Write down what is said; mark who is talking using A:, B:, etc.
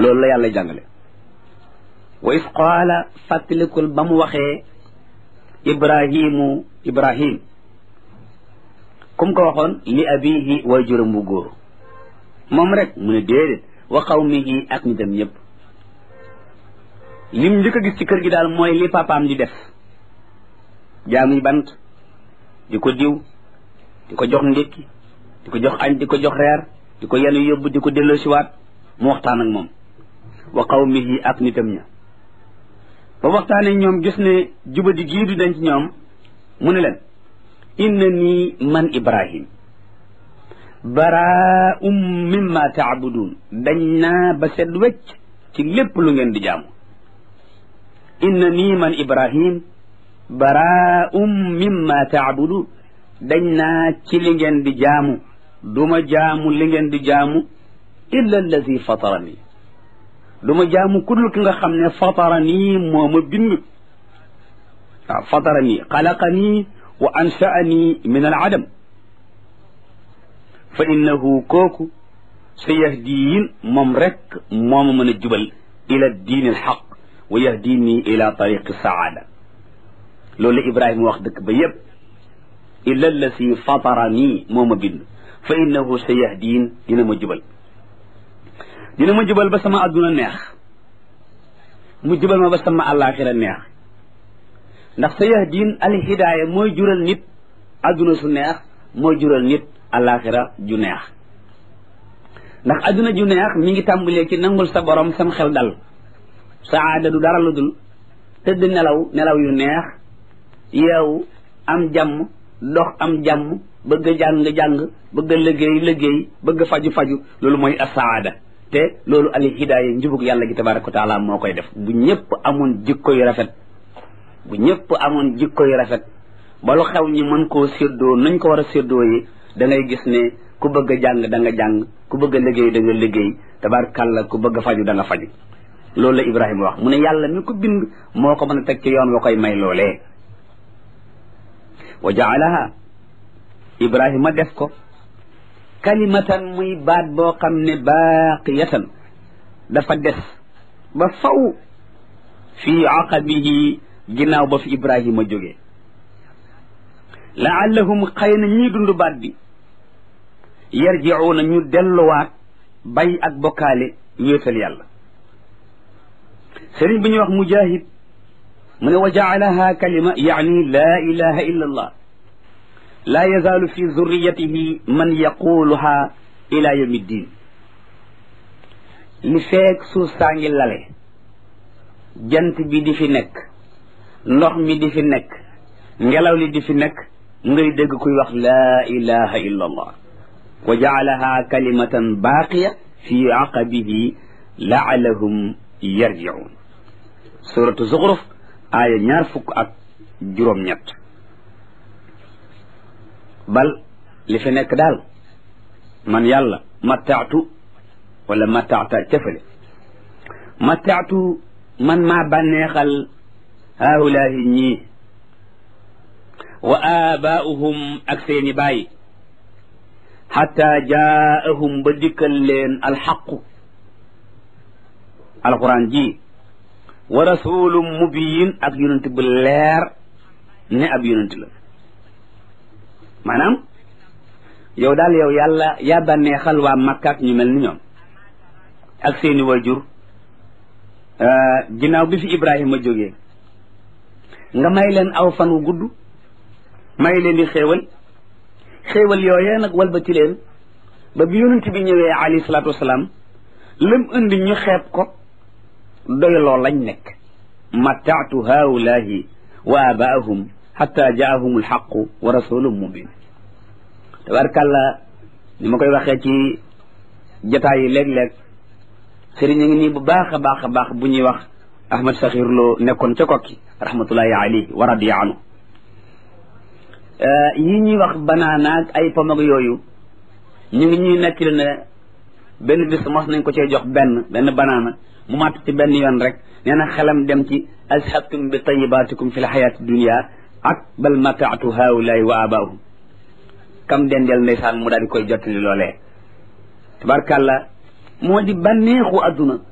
A: loolu la yàlla jàngale wa is qaala fàttalikul ba mu waxee ibrahimu ibrahim kum ko waxoon li abihi way juróom bu góor moom rek mu ne déedéet wa qawmihi ak nitam ñëpp lim njëkk a gis ci kër gi daal mooy li papaam di def jaamuy bant di ko diw di ko jox ndékki di ko jox añ di ko jox reer di ko yenu yóbbu di ko delloo siwaat mu waxtaan ak moom wa qawmihi ak nitam ña ba waxtaanee ñoom gis ne jubadi gii du denc ñoom mu ne leen inna nii man ibrahim baraa'um mimma taabudun dañ naa ba set wecc ci lépp lu ngeen di jaamu inna nii man ibrahim baraa'um mimma taabudun dañ naa ci li ngeen di jaamu duma jaamu li ngeen di jaamu illa allazi fatarani duma jaamu kudul ki nga xam ne fatarani moo ma bind waaw fatarani xalaqani wa ansha'ani min al adam fa innahu kooku sa yahdiin moom rek moo ma mën a jubal ila diin al xaq wa yahdini ila tariqi saada loolu la Ibrahima wax dëkk ba yépp illa allasi fatarani moo ma bind fa innahu sa yahdiin dina ma jubal dina ma jubal ba sama adduna neex mu jubal ma ba sama àllaaxira neex ndax sa yahdiin al hidaaya mooy jural nit adduna su neex mooy jural nit àllaaxira ju neex ndax adduna ju neex mi ngi tàmbalee ci nangul sa borom sam xel dal saada du dara lu dul tëdd nelaw nelaw yu neex yeewu am jàmm dox am jàmm bëgg a jàng jàng bëgg a liggéey liggéey bëgg a faju faju loolu mooy asaada te loolu al hidaaya njubug yàlla gi tabaraka wa taala moo koy def bu ñëpp amoon jikko yu rafet bu ñëpp amoon jikko yu rafet ba lu xew ñi mën koo séddoo nañ ko war a séddoo yi da ngay gis ne ku bëgg a jàng da nga jàng ku bëgg a liggéey da nga liggéey tabarakàlla ku bëgg a faju da nga faju loolu la Ibrahima wax mu ne yàlla mi ko bind moo ko mën a teg ci yoon wa koy may loolee wa jaalaha Ibrahima def ko kalimatan muy baat boo xam ne baaqiyatan dafa des ba faw fii aqabihi ginnaaw ba fi Ibrahima jógee laallahum xëy na ñii dund baat bi yarjiuuna ñu delluwaat bay ak bokkaale wéetal yàlla sëriñ bi ñuy wax mujahid mu ne wa jaalaha kalima yaani laa ilaha illa allah laa yazaalu fi zurriyatihi man yaquluha ila yawmi ddin li feek suuf saa ngi lale jant bi di fi nekk ndox mi di fi nekk ngelaw li di fi nekk ngay dégg kuy wax laa ilaha illa allah wa jaalaha kalimatan baaqiya fi aqabihi laalahum yarjiun suratu zuxruf aaya ñaar fukk ak juróom-ñett bal li fi nekk daal man yàlla mattaatu wala mattaata cëfale mattaatu man maa bànneexal haulaahi ñii wa aabaa'uhum ak seeni bàyyi xatta jaa'ahum ba dikkal leen alxaqu alquran ji wa rasulum mubiyin ak yonent bu leer ne ab yonent la maanaam yow daal yow yàlla yaa bànneexal waa makkaat ñu mel ni ñoom ak seeni wajur ginnaaw bi fi ibrahima jógee nga may leen aw fan wu gudd may leen di xéewal xéewal yooyee nag walbati leen ba bi yonent bi ñëwee alayhi salaatu wasalaam lam indi ñu xeeb ko doyloo lañ nekk mattaatu haulaahi wa abaahum xatta jaahum alxaqu wa rasulun mubin tabarkàlla ni ma koy waxee ci jataay yi léeg-léeg sëriñ a ngi nii bu baax a baax a baax bu ñuy wax ahmad saxir loo nekkoon ca kokki rahmatullahi alayhi wa radiya anhu yi ñuy wax banaanaag ay pom ak yooyu ñu ngi ñuy nekk ne benn bis mos nañ ko cee jox benn benn banaana mu màtt ci benn yoon rek nee na xelam dem ci azhabtum bi tayibaatikum fi l xayaati dunia ak bal mataatu haulaay wa abaahum kam dendeel ndeysaan mu daal di koy jottali loolee tabarkàlla moo di bànneexu adduna